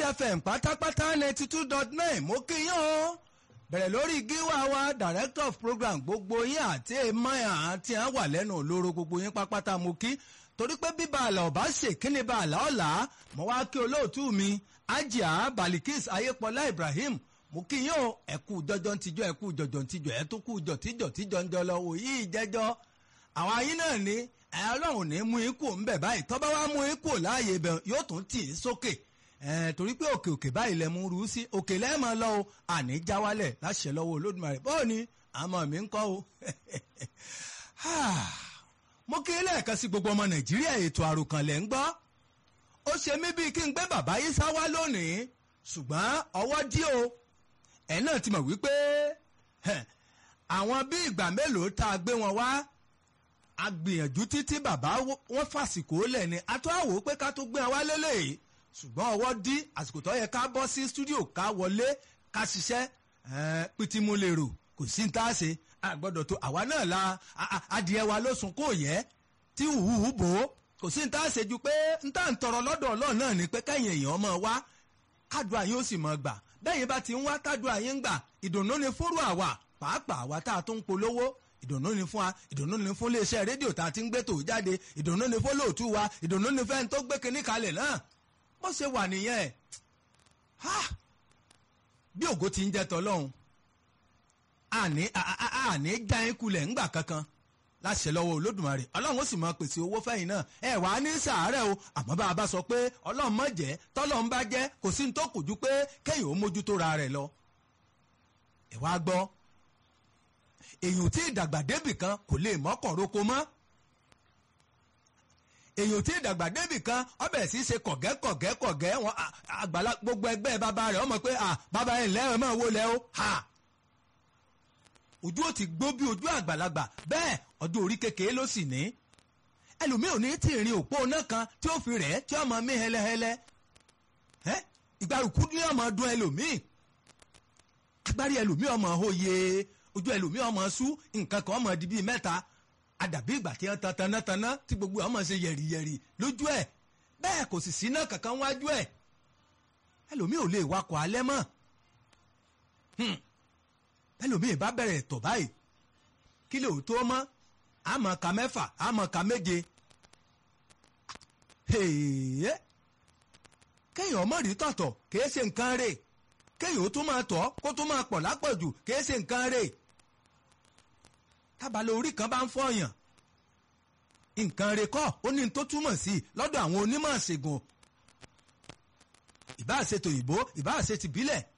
fm pátápátá ninety two dot nine mo kí yín o bẹ̀rẹ̀ lórí gíwá wa director of program gbogbo yín àti emaya àti à ń wà lẹ́nu olóró gbogbo yín pápátá mo kí torí pé bíbá àlà ọ̀bá ṣe kíni bá àlà ọ̀la mo wá kí olóòtú mi ajia balikis ayépọlá ibrahim mo kí yín o ẹ̀kú jọjọ ń tijọ́ ẹ̀kú jọjọ ń tijọ́ ẹ̀ tó kú jọ tíjọ tíjọ ń jọ lọ òyì ìjẹ́jọ́ àwọn ayín náà ní ẹ ọlọ́run ní mú ikú ń bẹ̀ báyìí tọ́ba wa mú ikú láàyè ibẹ̀ yóò tún tì í sókè ẹ torí pé òkè òkè báyìí lẹ mú rú sí òkè lẹ́ẹ̀mọ́ lọ o àní já wálẹ̀ láṣẹ lọ́wọ́ olódùmarè bọ́ọ̀ ni àmọ́ mi ń kọ́ o. mo kí lẹ́ẹ̀kan sí gbogbo ọmọ nàìjíríà ètò àròkànlẹ̀ ń gbọ́ ó ṣe mí bíi kí n gbé bàbá yìí sá wá lónìí ṣùgbọ́n ọwọ́ dí o ẹ̀ náà ti mọ̀ wípé àwọn bí ìgbà mélòó tá a gbé wọn wá a gbìyànjú títí bàbá wọn fàsìkò lẹ̀ ni a tó àwò pé ká tó gbé wa lélẹ̀ ṣùgbọ́n ọwọ́ dí àsìkò tó yẹ ká bọ́ sí stúdíò ká wọlé ká ṣiṣẹ́ pìtìmù lè rò kò sí ní tá a ṣe a gbọ́dọ̀ tó àwa náà la adìẹ wa ló sùn kó yẹ tí hùhù bò ó kò sí ní tá a ṣe ju pé n tá à ń tọrọ lọ́dọ̀ ọlọ́run náà ni pé kẹ́yìn èèyàn mọ̀ wá kádùá yín ó sì mọ̀ gbà bẹ́yìn bá ti ń wá kádùá yín gbà ìdùnnú ni fúrú àwa pàápàá àwa tá a tún ń polówó ìdùnnú ni fún wa ìdùnnú ni fún iléeṣẹ́ rédíò tá a ti ń gbé tò jáde ìdùnnú ni fún lóòtú wa ìdùnnú ni fẹ́ni tó gbé kinní kalẹ̀ náà bó ṣe wà nìyẹn bí ògo ti ń jẹ tọ́lọ́hún àní àní já yín kulẹ̀ ńgbà kankan láṣẹ lọ́wọ́ olódùmarè ọlọ́run ó sì máa pèsè owó fẹ́yìn náà ẹ wà á ní sàárẹ̀ o àmọ́ bá a bá sọ pé ọlọ́run má jẹ́ tọ́lọ́run bá jẹ́ kò sí ní tó kù ju pé kéèyàn ó mójútó ra rẹ̀ lọ ẹ wá gbọ́ èyàn tí ìdàgbà débì kan kò lè mọ́kàn roko mọ́ èyàn tí ìdàgbà débì kan ọbẹ̀ sí ṣe kọ̀gẹ́ kọ̀gẹ́ kọ̀gẹ́ wọn àgbàlá gbogbo ẹgbẹ́ bàbá rẹ̀ ọmọ pé bàbá ẹ̀ ńlẹ́ ẹ̀ máa wó lẹ́ o ha ojú ò ti gbó bí ojú àgbàlagbà bẹ́ẹ̀ ọdún orí kékeré ló sì ní ẹlòmíì ò ní tí ì rin òpó náà kan tí ó fi rẹ̀ tí ó máa mí hẹlẹhẹlẹ ìgbàrúkú ní ọmọ ọdún ẹlòmíì agbárí ẹlòmíì ọmọ òye ojú ẹlòmíì ọmọ sú nǹkan kan ọmọ di bíi mẹ́ta àdàbí ìgbà tí wọ́n tan tanátaná tí gbogbo ọmọ ṣe yẹ̀rìyẹ̀rì lójú ẹ̀ bẹ́ẹ̀ kò sì sí náà kankan wájú ẹ̀ ẹlòmíì ò lè wakọ̀ alẹ́ mọ́ ẹlòmíì bá bẹ̀rẹ̀ tọ̀ báyìí kí lè tó mọ́ àmọ́ ka mẹ́fà àmọ́ ka méje kéèyàn ọmọ rí tọ̀tọ̀ kìí ṣe nǹkan rè kéèyàn ó tún máa tọ̀ kó tún máa pọ̀ lápọ̀jù kìí ṣe nǹkan rè tábàlẹ̀ orí kan bá ń fọyàn nǹkan rè kọ́ ó ní tó túmọ̀ sí lọ́dọ̀ àwọn onímọ̀ ṣègùn ìbáà ṣe tòyìnbó ìbáà ṣe tìbílẹ̀